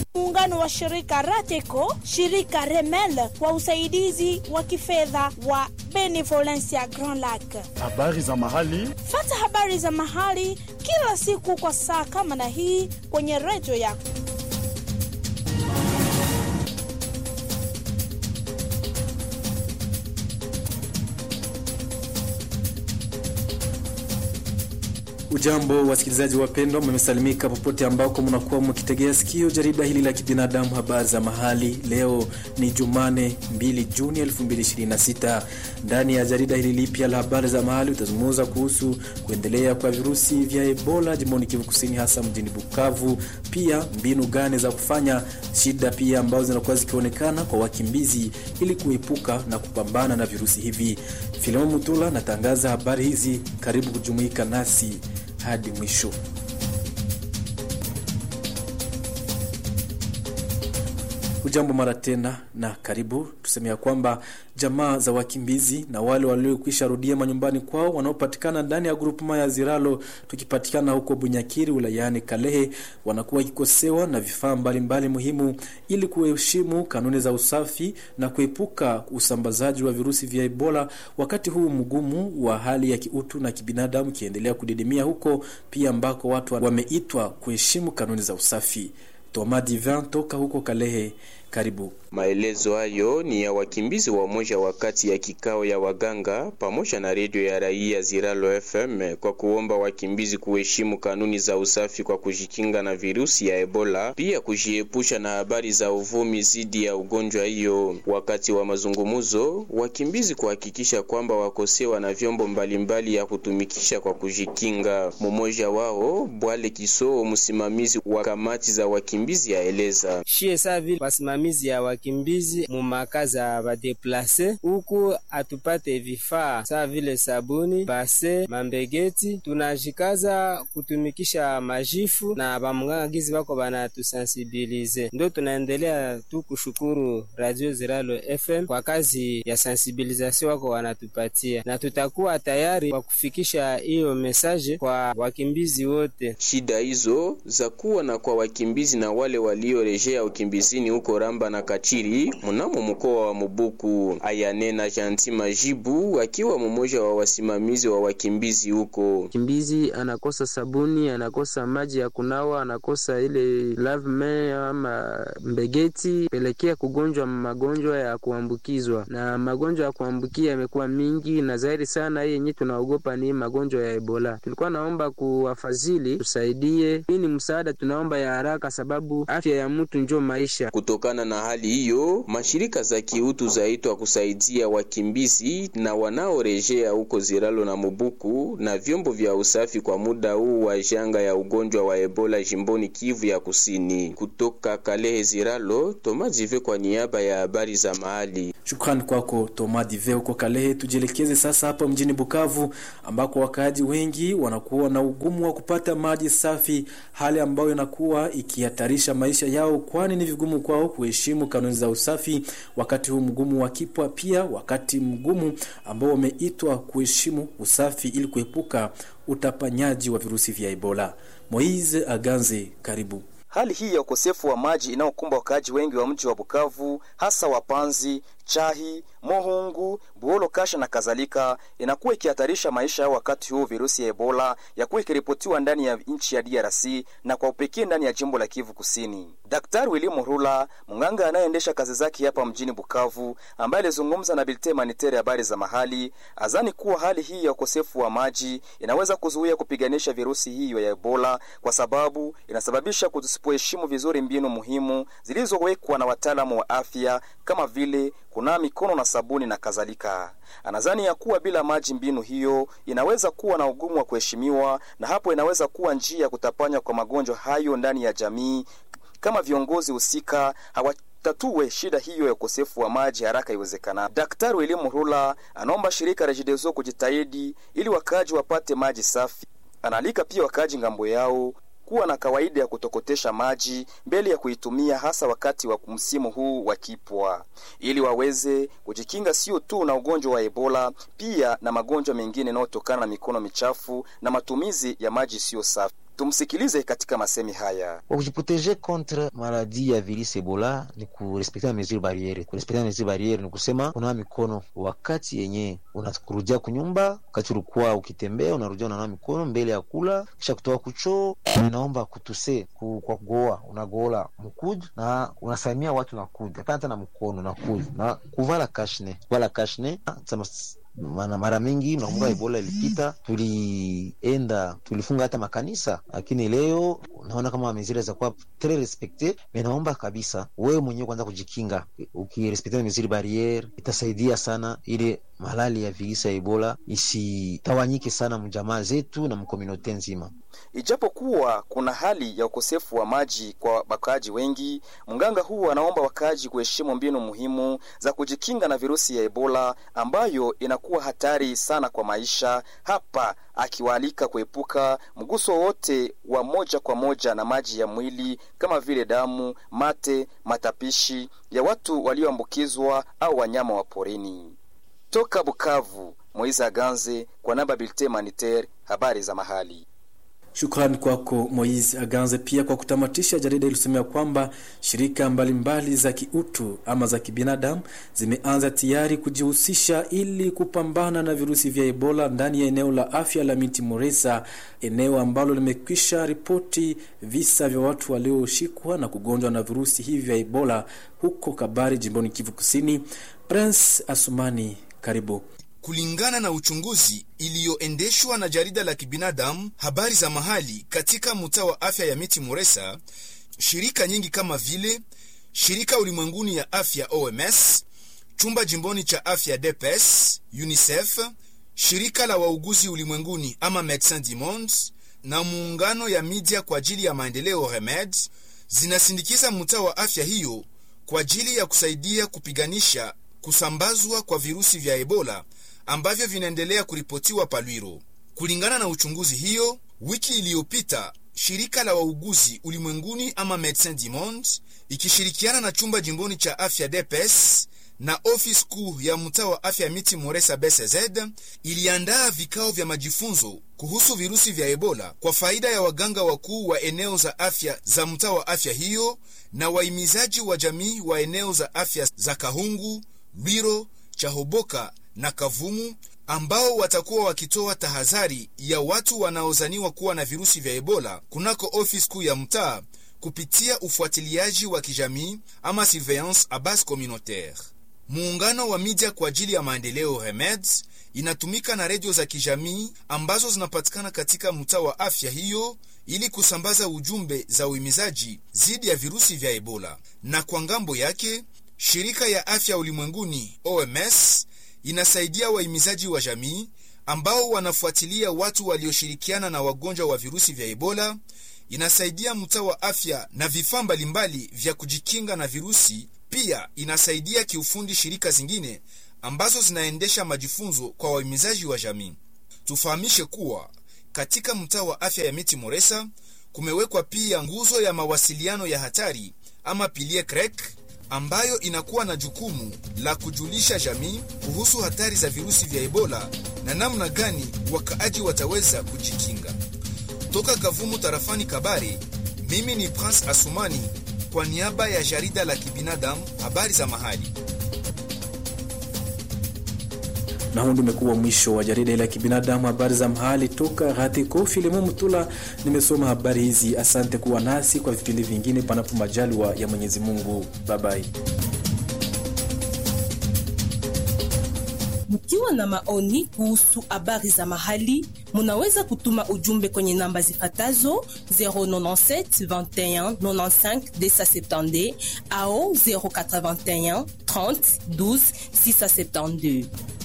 muungano wa shirika Rateco, shirika Remel kwa usaidizi wa kifedha wa Benevolencia Grand Lac. Habari za mahali. Fata habari za mahali kila siku kwa saa kama na hii kwenye redio yako. Ujambo wasikilizaji wapendwa, mmesalimika popote ambako mnakuwa mkitegea sikio jarida hili la kibinadamu, habari za mahali. Leo ni Jumane 2 Juni 2026. Ndani ya jarida hili lipya la habari za mahali utazungumza kuhusu kuendelea kwa virusi vya Ebola jimboni Kivu Kusini, hasa mjini Bukavu, pia mbinu gani za kufanya, shida pia ambazo zinakuwa zikionekana kwa wakimbizi ili kuepuka na kupambana na virusi hivi. Filemon Mutula natangaza habari hizi, karibu kujumuika nasi hadi mwisho. Ujambo mara tena na karibu. Tuseme ya kwamba jamaa za wakimbizi na wale waliokwisha rudia manyumbani kwao wanaopatikana ndani ya grupema ya Ziralo tukipatikana huko Bunyakiri wilayani Kalehe wanakuwa wakikosewa na vifaa mbalimbali muhimu ili kuheshimu kanuni za usafi na kuepuka usambazaji wa virusi vya Ebola wakati huu mgumu wa hali ya kiutu na kibinadamu kiendelea kudidimia huko pia ambako watu wameitwa kuheshimu kanuni za usafi. Toma Divin toka huko Kalehe, karibu. Maelezo hayo ni ya wakimbizi wa moja wakati ya kikao ya waganga pamoja na redio ya raia Ziralo FM kwa kuomba wakimbizi kuheshimu kanuni za usafi kwa kujikinga na virusi ya Ebola, pia kujiepusha na habari za uvumi zidi ya ugonjwa hiyo. Wakati wa mazungumzo, wakimbizi kuhakikisha kwamba wakosewa na vyombo mbalimbali mbali ya kutumikisha kwa kujikinga. Mmoja wao Bwale Kisoo, msimamizi wa kamati za wakimbizi, aeleza shie savi wasimamizi ya wakimbizi mumakazi ya badeplase huku atupate vifaa saa vile sabuni, base, mambegeti. Tunajikaza kutumikisha majifu na bamwangagizi bako banatusensibilize, ndo tunaendelea tu kushukuru Radio Ziralo FM kwa kazi ya sensibilizasio wako wanatupatia, na tutakuwa tayari kwa kufikisha hiyo mesaje kwa wakimbizi wote. Shida hizo za kuwa na kwa wakimbizi na wale waliorejea ukimbizini huko Ramba na Kachiri mnamo mkoa wa Mubuku. Ayanena Janti Majibu akiwa mmoja wa wasimamizi wa wakimbizi huko. Kimbizi anakosa sabuni, anakosa maji ya kunawa, anakosa ile lavme ama mbegeti, pelekea kugonjwa magonjwa ya kuambukizwa, na magonjwa ya kuambukia yamekuwa mingi na zaidi sana. Hii yenyewe tunaogopa ni magonjwa ya Ebola. Tulikuwa naomba kuwafadhili tusaidie, hii ni msaada tunaomba ya haraka, sababu afya ya mtu njo maisha. Kutokana na hali hiyo, mashirika za kiutu zaitwa kusaidia wakimbizi na wanaorejea huko Ziralo na Mubuku na vyombo vya usafi kwa muda huu wa janga ya ugonjwa wa Ebola jimboni Kivu ya Kusini. Kutoka Kalehe Ziralo, Toma Jive kwa niaba ya habari za mahali. Shukrani kwako Toma Dive huko Kalehe. Tujielekeze sasa hapa mjini Bukavu ambako wakaaji wengi wanakuwa na ugumu wa kupata maji safi, hali ambayo inakuwa ikihatarisha maisha yao, kwani ni vigumu kwao kuheshimu kanuni za usafi wakati huu mgumu wa kipwa, pia wakati mgumu ambao wameitwa kuheshimu usafi ili kuepuka utapanyaji wa virusi vya Ebola. Moise Aganze, karibu. Hali hii ya ukosefu wa maji inayokumba wakaaji wengi wa mji wa Bukavu, hasa Wapanzi, Chahi, Mohungu, Buolo, Kasha na kadhalika, inakuwa ikihatarisha maisha yao wakati huu virusi ya Ebola yakuwa ikiripotiwa ndani ya nchi ya DRC na kwa upekee ndani ya jimbo la Kivu Kusini. Daktari William Rula, mganga anayeendesha kazi zake hapa mjini Bukavu, ambaye alizungumza na Bilte Manitere habari za mahali, azani kuwa hali hii ya ukosefu wa maji inaweza kuzuia kupiganisha virusi hiyo ya Ebola kwa sababu inasababisha kusipoheshimu vizuri mbinu muhimu zilizowekwa na wataalamu wa afya kama vile kunawa mikono na sabuni na kadhalika. Anadhani ya kuwa bila maji mbinu hiyo inaweza kuwa na ugumu wa kuheshimiwa, na hapo inaweza kuwa njia ya kutapanya kwa magonjwa hayo ndani ya jamii kama viongozi husika hawa tatue shida hiyo ya ukosefu wa maji haraka iwezekanavyo. Daktari Elimu Rula anaomba shirika Rejidezo kujitahidi ili wakaaji wapate maji safi. Anaalika pia wakaaji ngambo yao kuwa na kawaida ya kutokotesha maji mbele ya kuitumia hasa wakati wa msimu huu wa kipwa, ili waweze kujikinga sio tu na ugonjwa wa Ebola, pia na magonjwa mengine yanayotokana na mikono michafu na matumizi ya maji siyo safi. Tumsikilize katika masemi haya. Kwa kujiproteje contre maladi ya virus Ebola ni kurespekta mesure barriere. Kurespekta mesure barriere ni kusema kunawa mikono wakati yenye unakurudia kunyumba, wakati ulikuwa ukitembea unarudia unanawa mikono mbele ya kula, kisha kutoka kuchoo. Inaomba kutuse ku, kwa kugoa unagola mkuju na unasalimia watu nakuja, hapana hata na mkono nakuja na kuvala kashne, kuvala kashne mana mara mingi nakumbuka Ebola ilipita, tulienda tulifunga hata makanisa, lakini leo naona kama meziri za kuwa tre respekte. Naomba kabisa wewe mwenyewe kwanza kujikinga, ukirespekte meziri barriere itasaidia sana ili malali ya virusi ya Ebola isitawanyike sana mjamaa zetu na mkominote nzima. Ijapokuwa kuna hali ya ukosefu wa maji kwa wakaaji wengi, mganga huu anaomba wakaaji kuheshimu mbinu muhimu za kujikinga na virusi ya Ebola ambayo inakuwa hatari sana kwa maisha, hapa akiwaalika kuepuka mguso wote wa moja kwa moja na maji ya mwili kama vile damu, mate, matapishi ya watu walioambukizwa au wanyama wa porini. Toka Bukavu, Moiza Aganze kwa namba Bilte Maniter, habari za mahali. Shukrani kwako Moise Aganze. Pia kwa kutamatisha, jarida ilisemea kwamba shirika mbalimbali mbali za kiutu ama za kibinadamu zimeanza tayari kujihusisha ili kupambana na virusi vya Ebola ndani ya eneo la afya la Miti Moresa, eneo ambalo limekwisha ripoti visa vya watu walioshikwa na kugonjwa na virusi hivi vya Ebola huko Kabari, jimboni Kivu Kusini. Prince Asumani, karibu. Kulingana na uchunguzi iliyoendeshwa na jarida la kibinadamu habari za mahali katika mtaa wa afya ya Miti Moresa, shirika nyingi kama vile shirika ulimwenguni ya afya OMS, chumba jimboni cha afya DPS, UNICEF, shirika la wauguzi ulimwenguni ama Medecins du Monde na muungano ya media kwa ajili ya maendeleo REMED zinasindikiza mtaa wa afya hiyo kwa ajili ya kusaidia kupiganisha kusambazwa kwa virusi vya Ebola ambavyo vinaendelea kuripotiwa Palwiro. Kulingana na uchunguzi hiyo, wiki iliyopita shirika la wauguzi ulimwenguni ama Medecins du Monde ikishirikiana na chumba jimboni cha afya DPS na ofisi kuu ya mtaa wa afya Miti Moresa BCZ iliandaa vikao vya majifunzo kuhusu virusi vya Ebola kwa faida ya waganga wakuu wa eneo za afya za mtaa wa afya hiyo na wahimizaji wa jamii wa eneo za afya za Kahungu, Lwiro, Chahoboka na Kavumu ambao watakuwa wakitoa tahadhari ya watu wanaozaniwa kuwa na virusi vya Ebola kunako ofisi kuu ya mtaa kupitia ufuatiliaji wa kijamii ama surveillance a base communautaire. Muungano wa media kwa ajili ya maendeleo REMEDS inatumika na redio za kijamii ambazo zinapatikana katika mtaa wa afya hiyo ili kusambaza ujumbe za uhimizaji dhidi ya virusi vya Ebola. Na kwa ngambo yake, shirika ya afya ulimwenguni OMS inasaidia wahimizaji wa jamii ambao wanafuatilia watu walioshirikiana na wagonjwa wa virusi vya Ebola. Inasaidia mtaa wa afya na vifaa mbalimbali vya kujikinga na virusi. Pia inasaidia kiufundi shirika zingine ambazo zinaendesha majifunzo kwa wahimizaji wa jamii. Tufahamishe kuwa katika mtaa wa afya ya Miti Moresa kumewekwa pia nguzo ya mawasiliano ya hatari ama pilie krek ambayo inakuwa na jukumu la kujulisha jamii kuhusu hatari za virusi vya Ebola na namna gani wakaaji wataweza kujikinga. Toka Kavumu tarafani Kabare, mimi ni Prince Asumani kwa niaba ya jarida la kibinadamu habari za mahali. na huu ndio umekuwa mwisho wa jarida la kibinadamu habari za mahali toka Ratiko Filimo Mtula. Nimesoma habari hizi, asante kuwa nasi kwa vipindi vingine, panapo majaliwa ya Mwenyezi Mungu. Babai. Mkiwa na maoni kuhusu habari za mahali, munaweza kutuma ujumbe kwenye namba zifatazo 097 21 95 270 au 081 30 12 672.